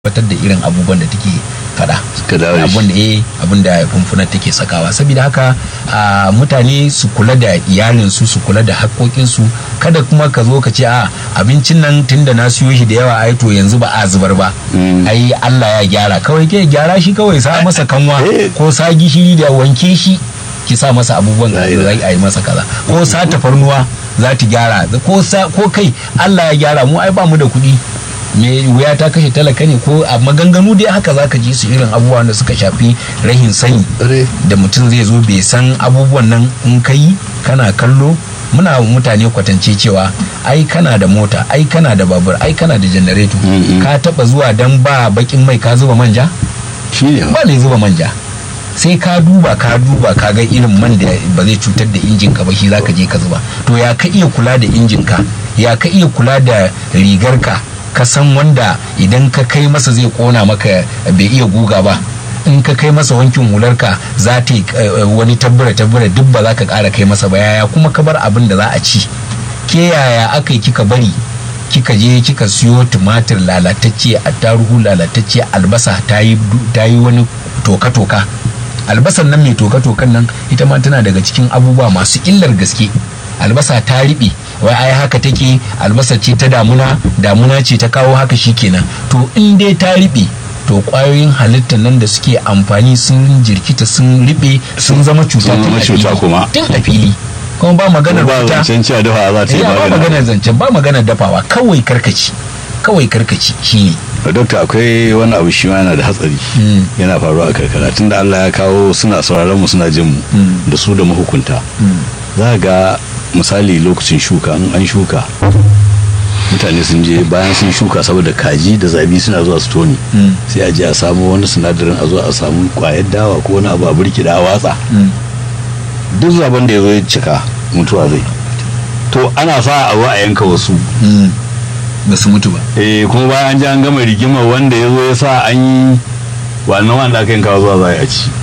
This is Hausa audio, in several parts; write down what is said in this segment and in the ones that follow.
tabbatar da irin abubuwan da take fada Suka dawo da shi. abin da eh abin da fumfunar take sakawa saboda haka a, mutane su kula da iyalinsu su kula da haƙoƙinsu kada kuma ka zo ka ce a abincin nan tunda na siyo shi da yawa ai to yanzu ba a zubar ba Mm. ai Allah ya gyara kawai ke gyara shi kawai sa masa kanwa Eh. ko sa gishiri da wanke shi ki sa masa abubuwan da La ilaha. za a yi masa kaza ko sa tafarnuwa za ta gyara ko sa ko kai Allah ya gyara mu ai ba mu da kuɗi me wuya ta kashe talaka ne ko a maganganu dai haka zaka ji su irin abubuwan da suka shafi rahin sani Ƙwarai. da mutum zai zo bai san abubuwan nan in kai kana kallo muna wa mutane kwatance cewa ai kana da mota ai kana da babur ai kana da janareto Mm-mm. ka taba zuwa dan ba bakin mai ka zuba manja shi ne ba ne zuba manja sai ka duba ka duba ka ga irin man da ba zai cutar da injin ka ba shi zaka je ka zuba to ya ka iya kula da injin ka ya ka iya kula da rigar ka ka san wanda idan ka kai masa zai kona maka bai iya guga ba in ka kai masa wankin hular ka za ta yi eh, wani tabbura tabbura duk ba za ka kara kai masa ba yaya kuma ka bar abin da za a ci ke yaya aka yi kika bari kika je kika siyo tumatir lalatacce attaruhu lalatacce albasa ta yi ta yi wani toka-toka albasan nan mai toka-tokan nan ita ma tana daga cikin abubuwa masu illar gaske albasa ta riɓe wai ai haka take albasa ce ta damuna damuna ce ta kawo haka shikenan to in dai ta riɓe to ƙwayoyin halittar nan da suke amfani sun jirkita sun riɓe sun zama cuta Sun tun zama a cuta fili. kuma. tun a fili kuma ba maganar ba wuta zancen cewa dafa za ta yi Eh, ba maganin maganar zancen ba maganar dafawa kawai karkaci kawai karkaci shine dokta akwai wani abu shi ma yana da hatsari Mm. yana faruwa a karkara tunda Allah ya kawo suna sauraron mu suna jin mu Mm. da su da mahukunta za ga misali lokacin shuka in an shuka mutane sun je bayan sun shuka saboda kaji da zabi suna zuwa su toni Mm. sai a je a samu wani sinadarin a zo a samu kwayar dawa ko wani abu a burkida a watsa duk zaben da ya zo ya cika mutuwa zai to ana sa a zo a yanka wasu ba su mutu ba eh kuma bayan an ji an gama rigimar wanda ya zo ya sa an yi wannan wanda aka yanka zuwa za a ci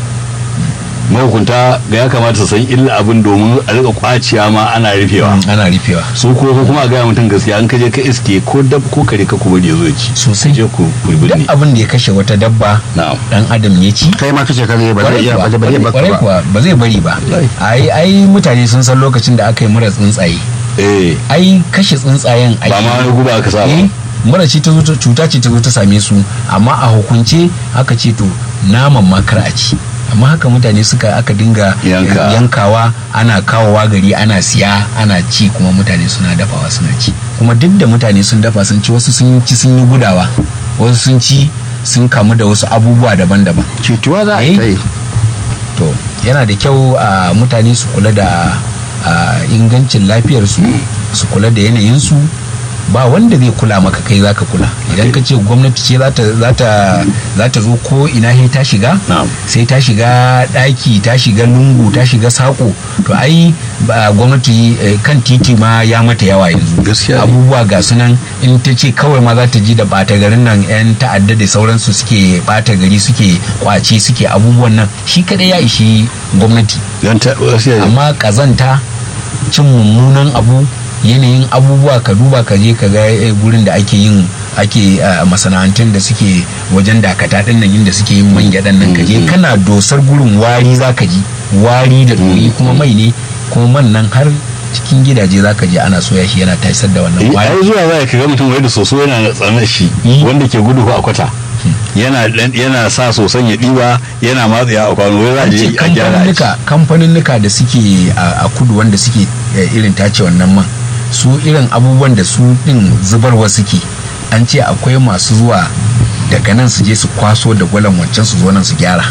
mahukunta ga ya kamata su san illa abin domin a rika kwaciya ma ana rufewa ana rufewa su ko ko kuma a gaya mutum gaskiya an kaje ka iske ko dab ko kare ka kuma da ya zo ya ci Sosai. je ku ku duk binne abin da ya kashe wata dabba na'am dan adam ya ci kai ma kace kare ba zai iya ba zai iya baka kwarai ba kuwa ba zai bari ba Ai. ai ai mutane sun san lokacin da aka yi mura tsuntsaye eh ai kashe tsuntsayen ba ma wani guba aka sa ba eh mura ce ta zo ta- cuta ce ta zo ta same su amma a hukunce aka ce to naman ma kar a ci amma haka mutane suka aka dinga Yanka. yankawa ana kawowa gari ana siya ana ci kuma mutane suna dafawa suna ci kuma duk da mutane sun dafa sun ci wasu sun ci sun yi gudawa wasu sun ci sun kamu da wasu abubuwa daban-daban cutuwa za a Eh. kai to yana da kyau a mutane su kula da a, ingancin lafiyarsu su kula da yanayinsu ba wanda zai kula maka kai zaka kula idan ka ce gwamnati ce za ta za ta za ta zo ko ina sai ta shiga Na'am. sai ta shiga daki ta shiga lungu ta shiga sako to ai ba gwamnati eh, kan titi ma ya mata yawa yanzu Gaskiya ne. abubuwa ga sunan in ta ce kawai ma za ta ji da bata garin nan yan ta'adda da sauransu suke bata gari suke kwace suke abubuwan nan shi kadai ya ishi gwamnati dan ta gaskiya ne. amma kazanta cin mummunan abu yanayin abubuwa ka duba ka je ka ga eh, gurin da ake yin ake ah, masana'antun da suke wajen dakata din nan inda suke yin man gyaɗan nan ka je kana dosar gurin wari za ka ji wari da doyi kuma mai ne kuma man nan har cikin gidaje za ka je ana soya shi yana tasar da wannan Eh, wari ai zuwa za ka ga mutum wai da soso yana tsanar shi Mm. wanda ke gudu ko a kwata yana dan- yana sa soson ya diba yana matsaya a kwano wai za a je a gyara a ci. kamfaninnika kamfaninnika da suke a a kudu wanda suke eh, irin tace wannan man su irin abubuwan da su din zubarwa suke an ce akwai masu zuwa daga nan su je su kwaso da gwalan wancan su zo nan su gyara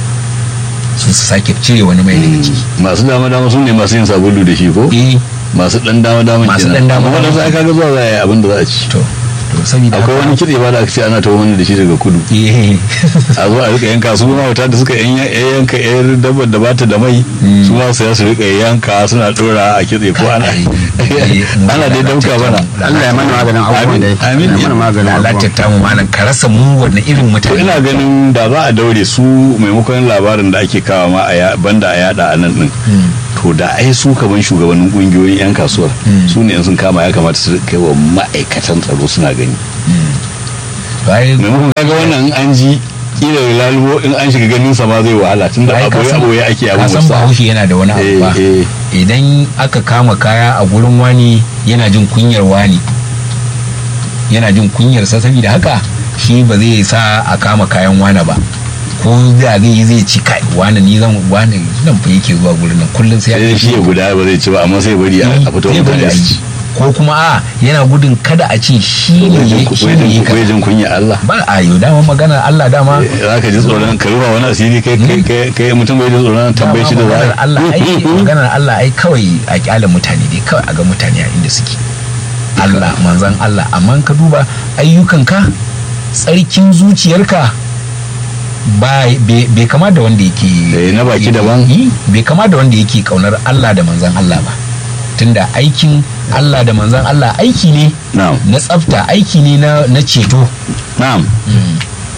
su su sake cire wani mai daga ciki masu dama dama sun ne masu yin sabulu da shi ko eh masu dan dama dama Masu ɗan dama wanda dama. sai kaga zuwa za a yi abin da za a ci to to saboda akwai haka- wani kitse ba da aka ce ana tawo mana da shi daga kudu eh a zo a rika yanka su ma wata da suka yan- yan- yanka yar dabbar da bata da mai su ma su ya su rika yanka suna dora a kitse ko ana ana dai dauka bana Allah ya mana maganin abubuwan da ya Amin. mana maganin abubuwan lalata mu malam ka rasa mu wanne irin to mutane ina ganin da za a daure su maimakon labarin da ake kawo ma a ya- banda a yada a nan din to da ai su kaman shugabannin kungiyoyin yan kasuwar su ne in sun kama ya kamata su kai wa ma'aikatan tsaro suna gani Bai- maimakon kaga wannan in an ji kila lalubo in an shiga ganin sa ma zai wahala tunda Ai, ka aboye san- aboye ake ka san abubuwa bahaushe yana da wani abu ba eh eh idan aka kama kaya a gurin wani yana jin kunyar wani yana jin kunyarsa saboda haka shi ba zai sa a kama kayan wani ba ko da zai yi zai ci kai wani ni zan wani nan fa yake zuwa gurin nan kullum sai sai shi ya guda ba zai ci ba amma sai bari a a fito Zai bari mutane a su yi. ci ko kuma a yana gudun kada a ce shi ne ya shi ne ya kaza. jin kunya Allah ba a yau dama maganar Allah dama za ka ji tsoron ka rufa wani asiri kai kai kai kai mutum bai ji tsoron tambaye shi da maganar za Allah ai maganar Allah ai kawai a kyale mutane dai kawai a ga mutane a inda suke Allah manzan Allah amma ka duba ayyukanka tsarkin zuciyarka ba bai bai kama da wanda yake Eh, na baki daban. Yi, bai kama da wanda yake kaunar Allah da manzan Allah ba tunda aikin Allah da manzan Allah aiki ne na'am na tsafta aiki ne na na ceto na'am Mm.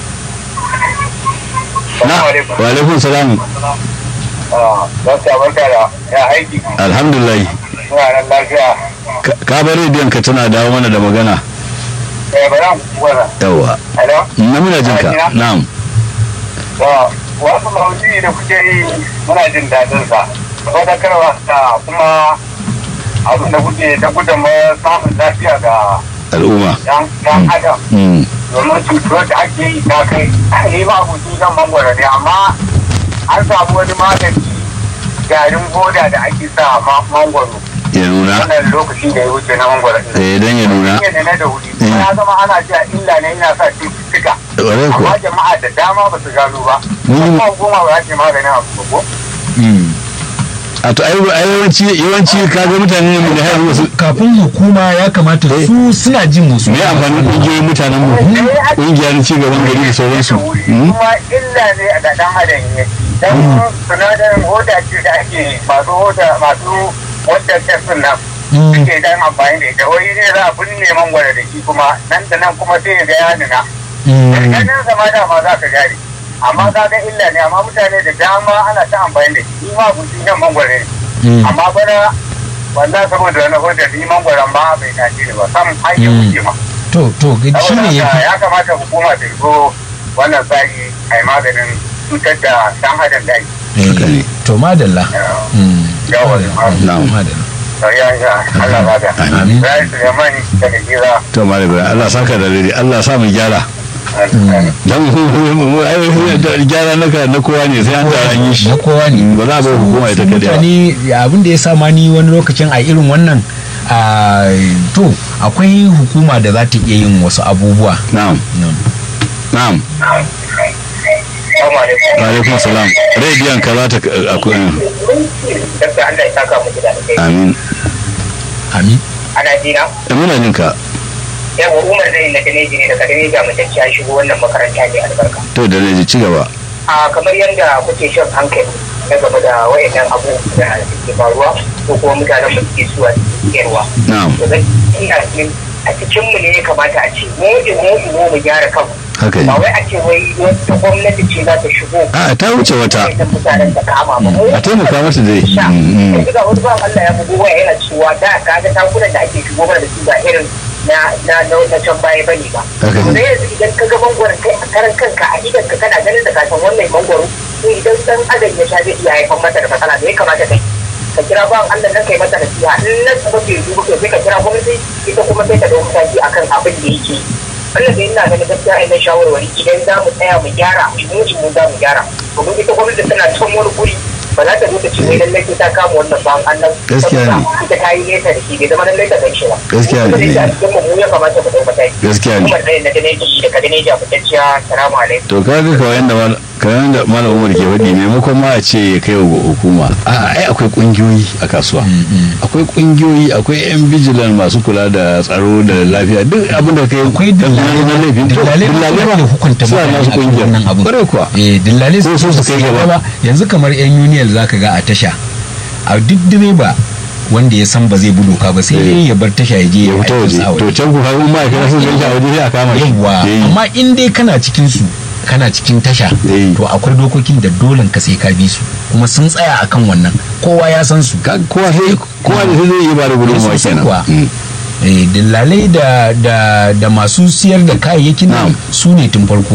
na wa alaikum salam don sabon da ya aiki alhamdulillah suna nan lafiya Ka- ka bar rediyon ka tana dawo mana da magana eh ba zan wala yawa hello na muna jin ka na'am da wasu maudu'i da kuke yi muna jin daɗin sa wadatarwa da kuma abin da kuke ta gudunmawar samun lafiya ga al'umma yan yan adam Mm. domin cutuwar da ake yi ta kai ni ma abuci zan mangwara ne amma an samu wani magani garin boda da ake sa ma mangwaro ya nuna wannan lokaci da ya wuce na mangwaro ɗin. eh dan ya nuna ne na da wuri kuma ya zama ana cewa illa ne yana sa cututtuka ƙwarai amma kuwa jama'a da dama ba su gano ba Mun- kuma hukuma ba za ta yi maganin abu ba ko Mm. a to ai ai yawanci yawanci kaga mutane ne da haihu wasu kafin hukuma ya kamata su suna jin musu me amfanin kungiyoyin mutanen mu kungiyar ci gaban gari da sauransu Mm. kuma illa ne a ga dan adam ya dan sinadarin hoda ce da ake masu hoda masu wadda tafin nan Mm. suke dan amfani da ita wai ne za a binne mangwara da shi kuma nan da nan kuma sai ya ga ya nuna Mm. ganin zama dama za ka gane amma ka ga illa ne amma mutane da dama ana ta amfani da shi ni ma guji nan mangwara ne Mm. amma bana wannan saboda wani hoda ni mangwaran ba bai tashi ne ba sam an yi Mm. wuce ma to to shi saboda ne ya haka fi ya kamata hukuma ta zo wannan tsari a yi maganin cutar da dan adam da ake Haka ne. to madalla Mm. Yawa, na'am. madalla ya ya Allah ba da Amin. Rai Suleiman daga gira to malam ibrahim Allah saka da dare Allah sa mu gyara dan mu ai da gyara naka na kowa ne sai an tara an yi shi na kowa ne ba za a bar hukuma ita kadai ba mutane abin da ya sa ma ni wani lokacin a irin wannan a to akwai hukuma da za ta iya yin wasu abubuwa na'am Mm. na'am Assalamu alaikum. wa alaikum salam rediyon ka za ta akwai Dakta Allah ya saka muku da alheri. amin amin Ana jina? Eh, muna jin ka Yawa Umar zai na Daneji ne daga Daneji a mutunci ya shigo wannan makaranta mai albarka. to da ne ci gaba A kamar yadda kuke shan hankali na game da wayannan abubuwa da suke faruwa ko kuma mutanen mu suke suwa suke yarwa. na'am To zan ina cikin a cikin mu ne ya kamata a ce mu mu mu mu gyara kanmu. haka ne Ba wai a ce wai wata gwamnati ce za ta shigo. a ta wuce wata Wayannan mutanen ta kama ba. Mu a taimaka mata dai sha Mm, mm. yanzu ga wani bawan Allah ya bugu waya yana cewa da ka ga takunan da ake shigo mana da su ba irin na na na na can baya bane ba Haka ne. to yanzu idan ka ga mangwaron kai a karan kanka a idan ka kana ganin da ka san wannan mangwaro to idan dan adam ya sha zai iya haifar mata da matsala da ya kamata kai ka kira bawan Allah nan kai mata nasiha in nan kuma bai duba to sai ka kira gwamnati ita kuma sai ta dauki mataki akan abin da yake wannan da ina ganin gaskiya ina shawarwari idan za mu tsaya mu gyara mu mu za mu gyara domin ita gwamnati tana can wani guri ba za ta zo ta ce wai lallai sai ta kama wannan bawan Allah Gaskiya ne. saboda ita ta yi nesa da shi bai zama lallai ta ganshi ba Gaskiya ne. kuma da a cikin mu ya kamata mu dau mataki Gaskiya ne. kuma da na ganeji da ka ganeji a fitacciya salamu alaikum to kaga kawai yanda mal- kamar yanda malam umar ke faɗi maimakon ma a ce ya kai wa hukuma a ai akwai kungiyoyi a kasuwa akwai kungiyoyi akwai yan bijilan masu kula da tsaro da lafiya duk abin da kai akwai dillalai na laifin to dillalai dillalai ba da hukunta suna mutane nasu akan kungiyar wannan abun kwarai kuwa eh dillalai Ko su su kai gaba. yanzu kamar yan union zaka ga a tasha a duk direba wanda ya san ba zai bi doka ba sai dai ya bar tasha ya je ya fita waje aikinsa a to can ku kaga in ma'aikata sun ganshi a waje sai a kama shi yawwa Eh, amma in dai kana cikin su kana cikin tasha Eh. to akwai dokokin da dolen ka sai ka bi su kuma sun tsaya akan wannan kowa ya san su ka- kowa sai kowa da sai zai yi ba da gudunmawa Sosai kenan kuwa. Mm. eh dillalai da da da masu siyar da kayayyakin nan Na'am. su ne tun farko